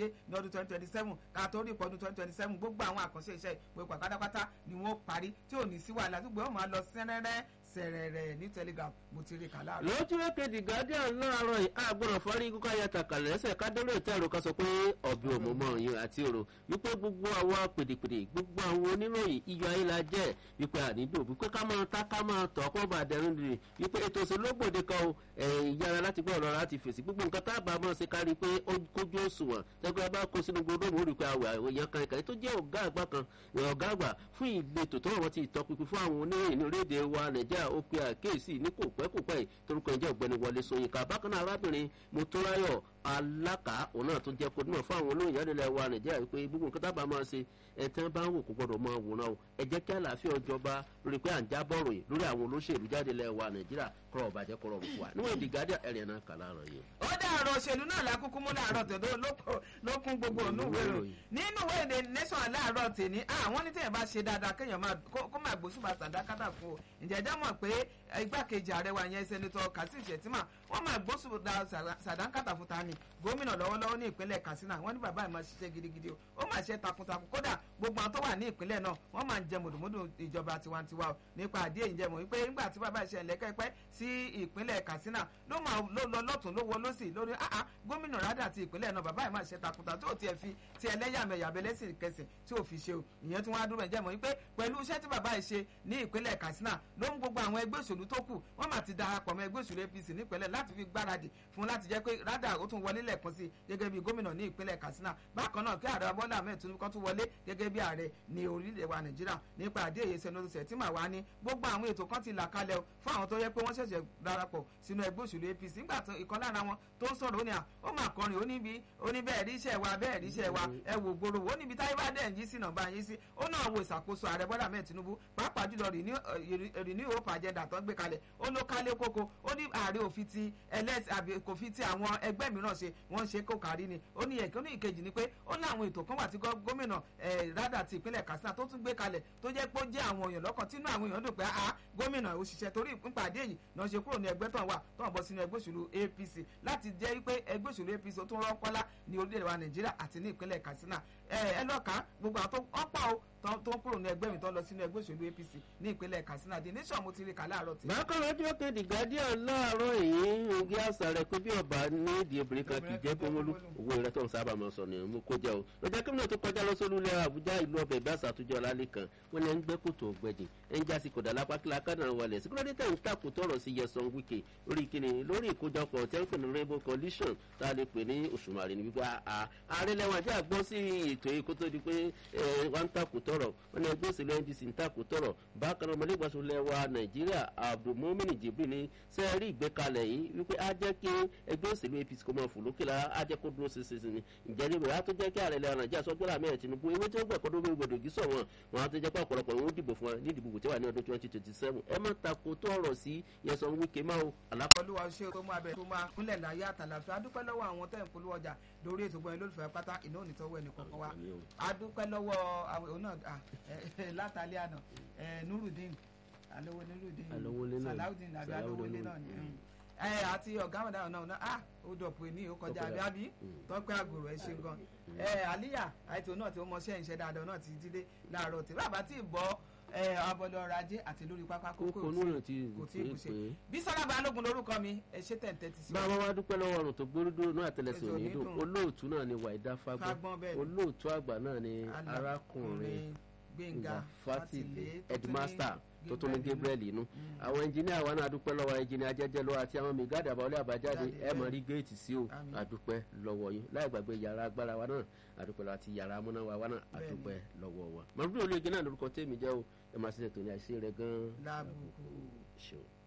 wáyé ní ọdún twenty twenty seven ká tó rí ìpọ́dún twenty twenty seven gbogbo àwọn àkànṣe iṣẹ́ ìpò pátápátá ni wọ́n parí tí ò ní sí wàhálà tó gbé wọn máa lọ sẹ́rẹ́rẹ́ sẹ̀rẹ̀rẹ̀ ní telegram mo ti rí kàlá. lójú èkejì guardian láàárọ̀ yìí àgbọ̀nà fọ́rí kíkọ́ ayàtàkà lẹ́sẹ̀ kádẹ́rẹ́ ìtẹ́rù ká sọ pé ọ̀bẹ òmùmọ̀ yín àti òrò wípé gbogbo àwọn pèdèpèdè gbogbo àwọn oníròyìn iyọ̀ ayé la jẹ́ wípé ànídò wípé ká máa ta ká máa tọ̀ kó bá dẹrùn dìrì wípé ètò òṣèlú ògbòde kan o ìyára láti gbọ́ ọ̀rọ̀ láti fèsì gbogbo nǹkan tá a bá máa ṣe kárí pé ó kójú òṣùwọ̀n tẹ́gbẹ́ bá kó sínú gbogbo òmù rí pé àwọ̀ èèyàn kan ìkànnì tó jẹ́ ọ̀gá àgbà kan ọ̀gá àgbà fún ìletò tó wọ́n ti ìtọ́pinpin fún àwọn oníròyìn ní orílẹ̀-èdè wa nàìjíríà ó pe àkíyèsí ní kò pẹ́ kò pẹ́ yìí torúkọ ẹ̀jẹ̀ ọ̀gbẹ́ni wọlé sọyìnká bákan náà arábìnrin motúráyọ̀ alákà òun náà tó jẹ́ kó dúnmọ̀ fún àwọn olóyìn yánilẹ̀ wa nàìjíríà wípé gbogbo nǹkan tábà máa ṣe ẹ̀tàn bá ń wò kó gbọ́dọ̀ máa wòran o ẹ jẹ́ kí àlàáfíà ọjọba lórí pé à ń jábọ̀ ròyìn lórí àwọn olóṣèlú jáde lẹ̀ wa nàìjíríà kọ́rọ̀ ọ̀bàjẹ́ kọ́rọ̀ òkú wa níwọ̀n ìdí gádíà ẹ̀rìn náà kà láàárọ̀ yìí. ó dá ọ̀rọ̀ òṣèlú náà lákúkú mú láàárọ̀ tòdó lókun gbogbo ònúwèrò nínú wéde nation láàárọ̀ tèmi àwọn ní tẹ̀yẹ̀ bá ṣe dáadáa kéèyàn kó máa gbósùbà sàdákátà fún o ǹjẹ́ jẹ́ mọ̀ pé igbákejì ààrẹ wa yẹn sẹ́nitọ́ kasim shettima wọ́n máa gbósùbà sàdákátà fún ta ni gómìnà lọ́wọ́lọ́wọ́ ní ìpínlẹ̀ katsina wọ́n ní bàbá ẹ̀ máa ṣiṣẹ́ gidigidi o ó máa ṣe takuntakun kódà gbogbo àwọn tó wà ní ìpínlẹ̀ náà wọ́n máa ń jẹ mùdùmùdù ìjọba tiwantiwa o nípa àdé ìjẹ mọ̀ wípé nígbà tí bàbá ìṣẹ̀ lẹ́kẹ́pẹ́ sí ìpínlẹ̀ katsina ló máa lọ lọ́tún ló wọ lọ́sì lórí àá gómìnà rádà ti ìpínlẹ̀ náà bàbá ẹ̀ máa ṣe takuntakun tó tiẹ̀ fi ti ẹlẹ́yàmẹ̀yà abẹ́lẹ́sìn kẹsìn tí ò fi ṣe o ìyẹn tí wọ́n á dúró ẹ̀jẹ̀ mọ̀ wípé pẹ̀lú iṣẹ́ tí bàbá ẹ̀ ṣe ní ìpínlẹ̀ katsina ló ń gbogbo àwọn ẹgbẹ́ òṣèlú tó kù wọ́n máa ti darapọ̀ mọ́ ẹgbẹ́ òṣèlú apc nípínlẹ̀ láti fi gbáradì fún láti jẹ́ pé rádà ó tún wọlé lẹ́ẹ̀kan sí gẹ́gẹ́ bí gómìnà ní ìpínlẹ̀ katsina bákan náà kí ààrẹ bọ́lá ahmed tinubu kan tún wọlé gẹ́gẹ́ bí ààrẹ ní orílẹ̀ wa nàìjíríà nípa àdéhìí sẹ́nu tí màá wá ní gbogbo àwọn ètò kan ti là kalẹ̀ fún àwọn tó yẹ pé wọ́n ṣẹ̀ṣẹ̀ darapọ̀ sínú ẹgbẹ́ òṣèlú apc nígbà tó ìkan lára wọn tó ń sọ̀rọ̀ ó ní à ó máa kọrin ó níbi ó ní bẹ́ẹ̀ rí iṣẹ́ wa bẹ́ẹ̀ rí iṣẹ́ wa ẹ wò gbòòrò ó níbi táyé bá dẹ̀ ń yí sí nàbà yín sí ó náà wo ìṣàkóso ààrẹ bọ́lá ahmed tinubu pàápàá jùlọ renew hope agenda tó ń gbé kalẹ̀ ó ló kálé kókó ó ní ààrẹ òfin ti ẹlẹ́sì àbí kò fi ti àwọn ẹgbẹ́ mìíràn ṣe wọ́n ń ṣe kó kárí ni ó ní ẹ̀kọ́ ní ìkejì ni pé ó ní àwọn ètò kan wà tí gómìnà rádà ti ìpínlẹ̀ katsina tó tún gbé kalẹ̀ tó jẹ́ pé ó jẹ́ àwọn èèyàn lọ́kàn tínú àwọn èèyàn dùn pé a gómìnà òṣìṣẹ́ torí ìpàdé yìí náà ṣe kúrò ní ẹgbẹ́ tó ń wà tó ń bọ́ sínú ẹgbẹ́ òṣèlú apc láti jẹ́ pé ẹgbẹ́ òṣèlú apc ó tún rọ́pọ́lá ní orílẹ̀-èdè wa nàìjíríà àti ní ìpínlẹ̀ katsina ẹ lọ́ka gbogbo àwọn tó ọ̀pọ̀ o tó ń kúrò ní ẹgbẹ́ mi tó ń lọ sínú ẹgbẹ́ òṣèlú apc ní ìpínlẹ̀ katsina the nation mo ti rí kà láàárọ̀ tí. bákan lọ́jọ́ kejì guardian láàárọ̀ yìí oge àṣà rẹ̀ pé bí ọba ní ìdí obìnrin kan kì í jẹ́ kówólú owó rẹ̀ tó ń sábà máa sọ ni mo kó jẹ́ o lọ́jọ́ kí mi tó kọjá lọ sólú lẹ́wọ̀ àbújá ìlú ọbẹ̀ ìbí àṣà àtúnjọ lálẹ́ kan wọ́n ní ẹ̀ ń gbẹ́ kòtò ọ̀gbẹ́dì ẹ̀ ń jásí kòdà lápákílá kánà wọlé síkúrọ́dítà ń tàkù tọrọ sí yẹsan wíkẹ́ lórí kíni lórí ìkójọpọ̀ tẹ́ńpẹ̀ ní rainbow coalition tá a lè pè ní òṣùmàrè ní wípé ààrẹ lẹ́wọ̀n àti àgbọ̀ sí ètò yìí kó tó di pé wọ́n ń tàkù tọrọ wọ́n ní ẹgbẹ́ òṣèlú ndc ń tàkù tọrọ bákan náà ọmọlẹ́gbàsó lẹ́wà nàìjíríà abdulmumin jibril ní sẹ́ẹ̀rí ìgbékalẹ̀ yìí wípé á jẹ́ kí ẹgbẹ́ òṣèlú apc kó máa fò lókè lára á jẹ́ kó dúró ṣinṣin ni ìjẹ́ níbi á tó jẹ́ kí ààrẹ lẹ́wọ̀n nàìjíríà sọ́jọ́ làmì ẹ̀ tinubu ewé tí ó gbẹ̀kọ́ lórí gbòdò gí sọ̀ wọn wọn á tó jẹ́ pé ọ̀pọ̀lọpọ̀ ìwọ́n dìbò fún wa ní ìdìbò tí wà ní ọdún twenty twenty seven ẹ má tako tó ọ̀rọ̀ sí yẹsan wíkẹ́ máa o. olúwa ṣe tó máa bẹ̀rẹ̀ tó máa kúnlẹ̀ láyé àtàlàfẹ́ adúpẹ́ lọ́wọ́ àwọn tẹ̀ ń polówó ọjà lórí ètò gbọ́n olólùfẹ́ pátá iná ò ní tọ́wọ́ ẹnì kọ̀ọ̀kan wa adúpẹ́ lọ́wọ́ àwọn òun náà látàlẹ́ àná nurudeen alówó nurudeen salawudeen àbí alówólé náà ni ẹ àti ọ̀gá àwọn dáhùn náà ah ó dọ̀pọ̀ ní ó kọjá àbí àbí tọ́pẹ́ àgòrò ẹ ṣe gan ẹ àlíyà àìtò náà tí ó mọṣẹ́ ìṣẹ́ dáadáa náà ti dídé láàárọ̀ tí bàbá tí ì bọ́ abọ́dọ̀ ọrọ̀ ajé àti lórí pápá kókó kò tí ì ṣe bí sọ́dọ̀ balógun lórúkọ mi ẹ ṣe tẹ̀ǹtẹ̀ ti sí. báwa wá dúpẹ́ lọ́wọ́ ọ̀run tó gbórídó náà àtẹlẹsẹ̀ òní dùn olóòtú náà ni wàídà fagbọ́n olóòtú àgbà náà ni arákùnrin gbẹ̀ngà fatile headmaster tó tún ní gabriel inú àwọn ẹnjìníà wa náà dúpẹ́ lọ́wọ́ ẹnjìníà jẹ́jẹ́ lọ́wọ́ àti àwọn mẹgáàdì àbáwọlé àbájáde ẹ mọ̀ rí géètì sí o àdúpẹ́ lọ́wọ́ yín láì gbàgbé yàrá agbára wa náà àdúpẹ́ lọ́wọ́ àti yàrá amúnáwá wa náà àdúpẹ́ lọ́wọ́ wa mọ̀lúbí olóògì náà lórúkọ tèmi jẹ́ o ẹ máa ṣe ètò ní àìsí rẹ gan-an. lábùkù ṣeun.